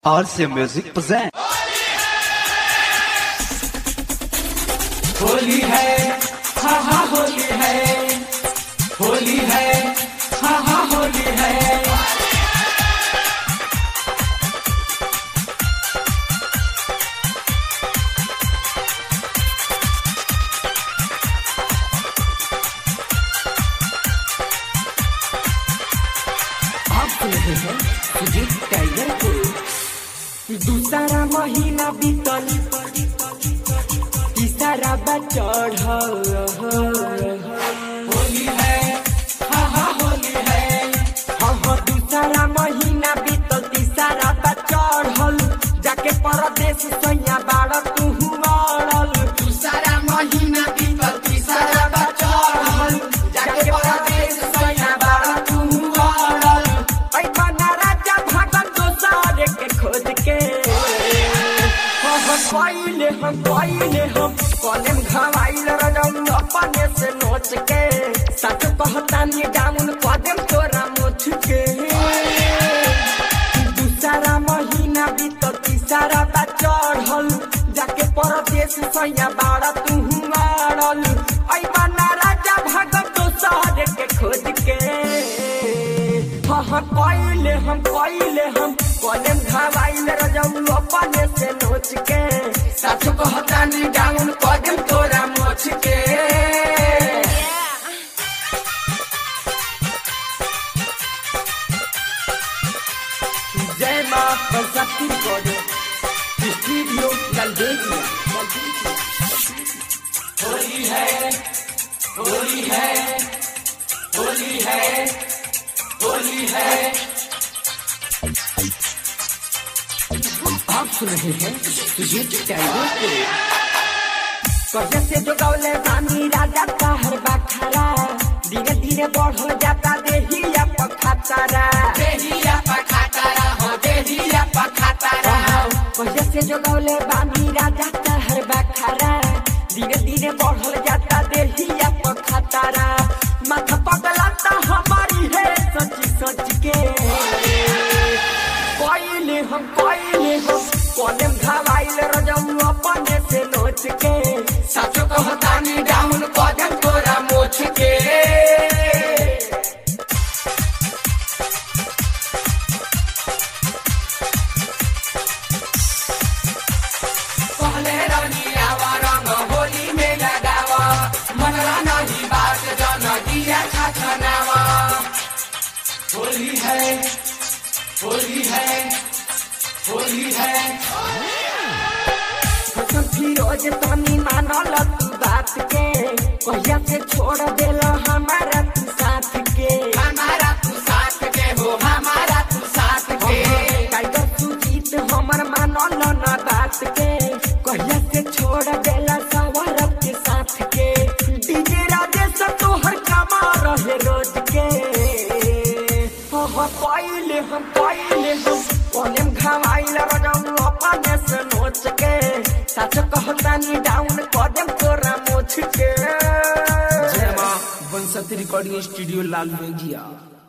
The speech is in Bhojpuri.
RC Music present. होली है हा हा होली है होली है हा हा होली है आप सुन रहे हैं सुजीत टाइगर को दूसरा महीना बीतल तीसरा बचड़ होली है हा हा होली है हाँ हाँ दूसरा महीना बीतल तीसरा बचड़ जाके परदेश सैया बाड़ तू मरल दूसरा महीना बीतल तीसरा बचड़ जाके परदेश सैया बाड़ तू मरल ऐ बना राजा भागल दोसर के खोज के हम पहिले हम पहिले हम कॉलेम घवाइल रजम अपने से नोच के सच कहता नी डाउन कदम तोरा मोछ के दूसरा महीना बीत तीसरा बा चढ़ल जाके परदेश सैया बाड़ा तू मारल ऐ बना राजा भागल दोसर के खोज के हाँ हाँ पहिले हम पहिले हम कॉलेम घवाइल रजम अपने से नोच के सच कहता नी डाउन कदम तोरा मोछ के जय माँ बरसाती कोडे स्टूडियो गलबेजिया होली है होली है होली है होली है आप सुन रहे हैं सुजीत टाइगर को कहे से जो गौले रानी राजा का हर बाखरा धीरे धीरे बढ़ जाता देहिया पखातारा देहिया पखातारा हो देहिया पखातारा कहे से जो गौले रानी राजा का हर बाखरा धीरे धीरे बढ़ जाता देहिया पखातारा माथा पगलाता हमारी है सच सच के पहिले हम पहिले हम कॉलेम घवाइल रजम अपने से नोच के साचो कहतानी डाउन कदम तोरा मोछ के पहले रानी आवा रंग होली में लगावा मनला नहीं बात जन दिया छाछनावा होली है होली है होली है कसम फिरोज तनी मानल तू बात के कहिया से छोड़ देला हमारा तू साथ के हमारा तू साथ के हो हमारा तू साथ के टाइगर सुजीत हमर मानल ना बात के कहिया से छोड़ देला सवार के साथ के डीजे राजेश तोहर कमा रहे रोज के हाँ पहिले हम पहिले हम कॉलेम घवाइल रजम अपने से नोच के सच कहता नी डाउन कदम तोरा मोछ के जय माँ बंसती रिकॉर्डिंग स्टूडियो लाल मेघिया